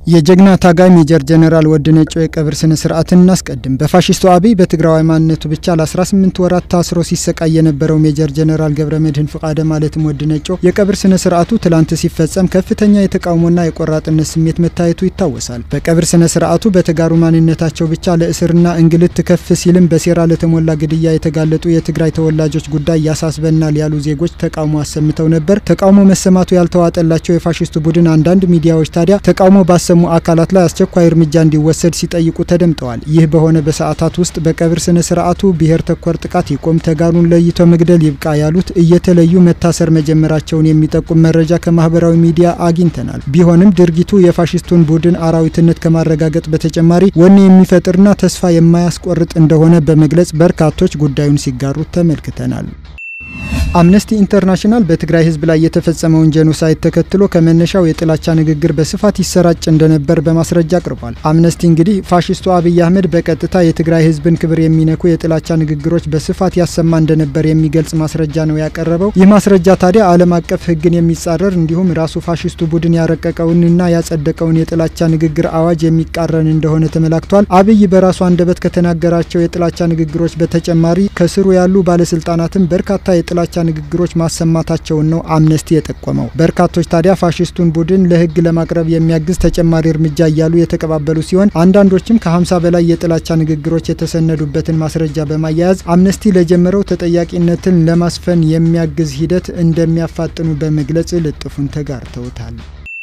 የጀግና ታጋይ ሜጀር ጀነራል ወድነጮ የቀብር ስነ ስርዓትን እናስቀድም። በፋሽስቱ አብይ በትግራዋይ ማንነቱ ብቻ ለ18 ወራት ታስሮ ሲሰቃይ የነበረው ሜጀር ጀነራል ገብረ መድህን ፍቃደ ማለትም ወድነጮ የቀብር ስነ ስርዓቱ ትላንት ሲፈጸም ከፍተኛ የተቃውሞና የቆራጥነት ስሜት መታየቱ ይታወሳል። በቀብር ስነ ስርዓቱ በተጋሩ ማንነታቸው ብቻ ለእስርና እንግልት ከፍ ሲልም በሴራ ለተሞላ ግድያ የተጋለጡ የትግራይ ተወላጆች ጉዳይ ያሳስበናል ያሉ ዜጎች ተቃውሞ አሰምተው ነበር። ተቃውሞ መሰማቱ ያልተዋጠላቸው የፋሽስቱ ቡድን አንዳንድ ሚዲያዎች ታዲያ ተቃውሞ ባሰሙ አካላት ላይ አስቸኳይ እርምጃ እንዲወሰድ ሲጠይቁ ተደምጠዋል። ይህ በሆነ በሰዓታት ውስጥ በቀብር ስነ ስርዓቱ ብሔር ተኮር ጥቃት ይቆም፣ ተጋሩን ለይቶ መግደል ይብቃ ያሉት እየተለዩ መታሰር መጀመራቸውን የሚጠቁም መረጃ ከማህበራዊ ሚዲያ አግኝተናል። ቢሆንም ድርጊቱ የፋሽስቱን ቡድን አራዊትነት ከማረጋገጥ በተጨማሪ ወኔ የሚፈጥርና ተስፋ የማያስቆርጥ እንደሆነ በመግለጽ በርካቶች ጉዳዩን ሲጋሩት ተመልክተናል። አምነስቲ ኢንተርናሽናል በትግራይ ሕዝብ ላይ የተፈጸመውን ጄኖሳይድ ተከትሎ ከመነሻው የጥላቻ ንግግር በስፋት ይሰራጭ እንደነበር በማስረጃ አቅርቧል። አምነስቲ እንግዲህ ፋሽስቱ አብይ አህመድ በቀጥታ የትግራይ ሕዝብን ክብር የሚነኩ የጥላቻ ንግግሮች በስፋት ያሰማ እንደነበር የሚገልጽ ማስረጃ ነው ያቀረበው። ይህ ማስረጃ ታዲያ ዓለም አቀፍ ሕግን የሚጻረር እንዲሁም ራሱ ፋሽስቱ ቡድን ያረቀቀውንና ያጸደቀውን የጥላቻ ንግግር አዋጅ የሚቃረን እንደሆነ ተመላክቷል። አብይ በራሱ አንደበት ከተናገራቸው የጥላቻ ንግግሮች በተጨማሪ ከስሩ ያሉ ባለስልጣናትም በርካታ የጥላቻ ንግግሮች ማሰማታቸውን ነው አምነስቲ የጠቆመው። በርካቶች ታዲያ ፋሽስቱን ቡድን ለህግ ለማቅረብ የሚያግዝ ተጨማሪ እርምጃ እያሉ የተቀባበሉ ሲሆን አንዳንዶችም ከ50 በላይ የጥላቻ ንግግሮች የተሰነዱበትን ማስረጃ በማያያዝ አምነስቲ ለጀመረው ተጠያቂነትን ለማስፈን የሚያግዝ ሂደት እንደሚያፋጥኑ በመግለጽ ልጥፉን ተጋርተውታል።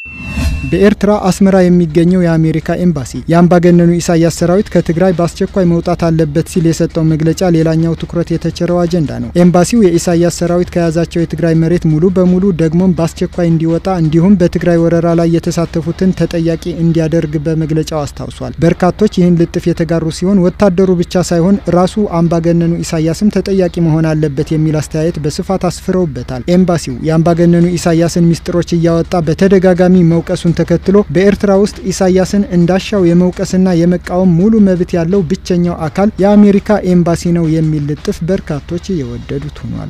በኤርትራ አስመራ የሚገኘው የአሜሪካ ኤምባሲ የአምባገነኑ ኢሳያስ ሰራዊት ከትግራይ በአስቸኳይ መውጣት አለበት ሲል የሰጠው መግለጫ ሌላኛው ትኩረት የተቸረው አጀንዳ ነው። ኤምባሲው የኢሳያስ ሰራዊት ከያዛቸው የትግራይ መሬት ሙሉ በሙሉ ደግሞም በአስቸኳይ እንዲወጣ እንዲሁም በትግራይ ወረራ ላይ የተሳተፉትን ተጠያቂ እንዲያደርግ በመግለጫው አስታውሷል። በርካቶች ይህን ልጥፍ የተጋሩ ሲሆን ወታደሩ ብቻ ሳይሆን ራሱ አምባገነኑ ኢሳያስም ተጠያቂ መሆን አለበት የሚል አስተያየት በስፋት አስፍረውበታል። ኤምባሲው የአምባገነኑ ኢሳያስን ሚስጥሮች እያወጣ በተደጋጋሚ መውቀሱን ተከትሎ በኤርትራ ውስጥ ኢሳያስን እንዳሻው የመውቀስና የመቃወም ሙሉ መብት ያለው ብቸኛው አካል የአሜሪካ ኤምባሲ ነው የሚል ልጥፍ በርካቶች የወደዱት ሆኗል።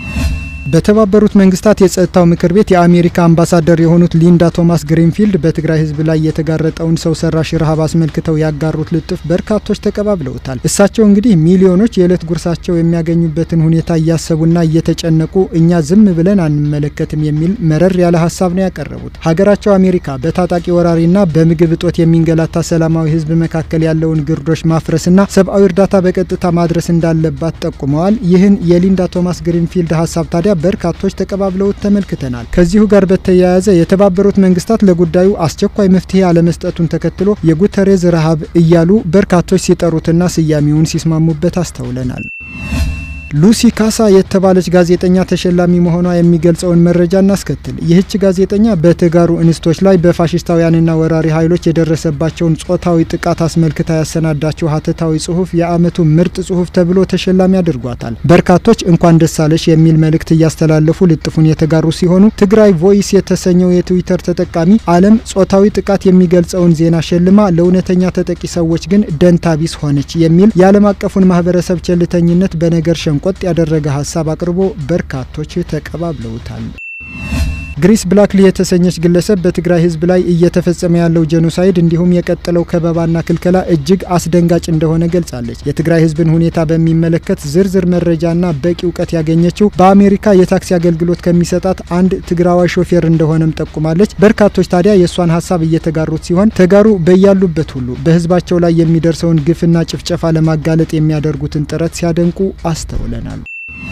በተባበሩት መንግስታት የጸጥታው ምክር ቤት የአሜሪካ አምባሳደር የሆኑት ሊንዳ ቶማስ ግሪንፊልድ በትግራይ ሕዝብ ላይ የተጋረጠውን ሰው ሰራሽ ረሃብ አስመልክተው ያጋሩት ልጥፍ በርካቶች ተቀባብለውታል። እሳቸው እንግዲህ ሚሊዮኖች የዕለት ጉርሳቸው የሚያገኙበትን ሁኔታ እያሰቡና እየተጨነቁ እኛ ዝም ብለን አንመለከትም የሚል መረር ያለ ሀሳብ ነው ያቀረቡት። ሀገራቸው አሜሪካ በታጣቂ ወራሪና በምግብ እጦት የሚንገላታ ሰላማዊ ሕዝብ መካከል ያለውን ግርዶሽ ማፍረስና ሰብአዊ እርዳታ በቀጥታ ማድረስ እንዳለባት ጠቁመዋል። ይህን የሊንዳ ቶማስ ግሪንፊልድ ሀሳብ ታዲያ በርካቶች ተቀባብለውት ተመልክተናል። ከዚሁ ጋር በተያያዘ የተባበሩት መንግስታት ለጉዳዩ አስቸኳይ መፍትሄ አለመስጠቱን ተከትሎ የጉተሬዝ ረሃብ እያሉ በርካቶች ሲጠሩትና ስያሜውን ሲስማሙበት አስተውለናል። ሉሲ ካሳ የተባለች ጋዜጠኛ ተሸላሚ መሆኗ የሚገልጸውን መረጃ እናስከትል። ይህች ጋዜጠኛ በተጋሩ እንስቶች ላይ በፋሽስታውያንና ወራሪ ኃይሎች የደረሰባቸውን ጾታዊ ጥቃት አስመልክታ ያሰናዳቸው ሀተታዊ ጽሁፍ የአመቱ ምርጥ ጽሁፍ ተብሎ ተሸላሚ አድርጓታል። በርካቶች እንኳን ደሳለሽ የሚል መልእክት እያስተላለፉ ልጥፉን የተጋሩ ሲሆኑ ትግራይ ቮይስ የተሰኘው የትዊተር ተጠቃሚ ዓለም ጾታዊ ጥቃት የሚገልጸውን ዜና ሸልማ ለእውነተኛ ተጠቂ ሰዎች ግን ደንታቢስ ሆነች የሚል የዓለም አቀፉን ማህበረሰብ ቸልተኝነት በነገር ሸንቆጥ ያደረገ ሀሳብ አቅርቦ በርካቶች ተቀባብለውታል። ግሪስ ብላክሊ የተሰኘች ግለሰብ በትግራይ ሕዝብ ላይ እየተፈጸመ ያለው ጄኖሳይድ እንዲሁም የቀጠለው ከበባና ክልከላ እጅግ አስደንጋጭ እንደሆነ ገልጻለች። የትግራይ ሕዝብን ሁኔታ በሚመለከት ዝርዝር መረጃና በቂ እውቀት ያገኘችው በአሜሪካ የታክሲ አገልግሎት ከሚሰጣት አንድ ትግራዋይ ሾፌር እንደሆነም ጠቁማለች። በርካቶች ታዲያ የእሷን ሀሳብ እየተጋሩት ሲሆን ተጋሩ በያሉበት ሁሉ በሕዝባቸው ላይ የሚደርሰውን ግፍና ጭፍጨፋ ለማጋለጥ የሚያደርጉትን ጥረት ሲያደንቁ አስተውለናል።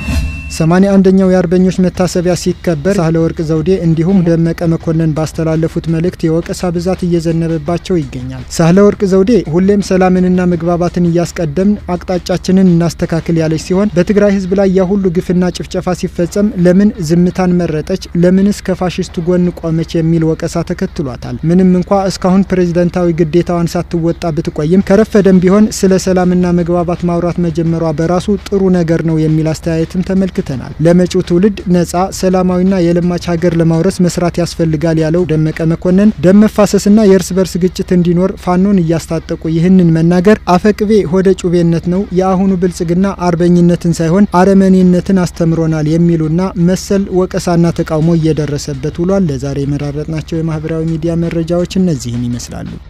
ሰማኒያ አንደኛው የአርበኞች መታሰቢያ ሲከበር ሳህለ ወርቅ ዘውዴ እንዲሁም ደመቀ መኮንን ባስተላለፉት መልእክት የወቀሳ ብዛት እየዘነበባቸው ይገኛል። ሳህለ ወርቅ ዘውዴ ሁሌም ሰላምንና መግባባትን እያስቀደምን አቅጣጫችንን እናስተካክል ያለች ሲሆን በትግራይ ህዝብ ላይ ያ ሁሉ ግፍና ጭፍጨፋ ሲፈጸም ለምን ዝምታን መረጠች? ለምንስ ከፋሽስቱ ጎን ቆመች? የሚል ወቀሳ ተከትሏታል። ምንም እንኳ እስካሁን ፕሬዝደንታዊ ግዴታዋን ሳትወጣ ብትቆይም ከረፈደም ቢሆን ስለ ሰላምና መግባባት ማውራት መጀመሯ በራሱ ጥሩ ነገር ነው የሚል አስተያየትም ተመልክቷል። ተመልክተናል። ለመጪው ትውልድ ነጻ ሰላማዊና የለማች ሀገር ለማውረስ መስራት ያስፈልጋል ያለው ደመቀ መኮንን ደም መፋሰስና የእርስ በርስ ግጭት እንዲኖር ፋኖን እያስታጠቁ ይህንን መናገር አፈቅቤ ሆደ ጩቤነት ነው። የአሁኑ ብልጽግና አርበኝነትን ሳይሆን አረመኔነትን አስተምሮናል የሚሉና መሰል ወቀሳና ተቃውሞ እየደረሰበት ውሏል። ለዛሬ የመራረጥናቸው የማህበራዊ ሚዲያ መረጃዎች እነዚህን ይመስላሉ።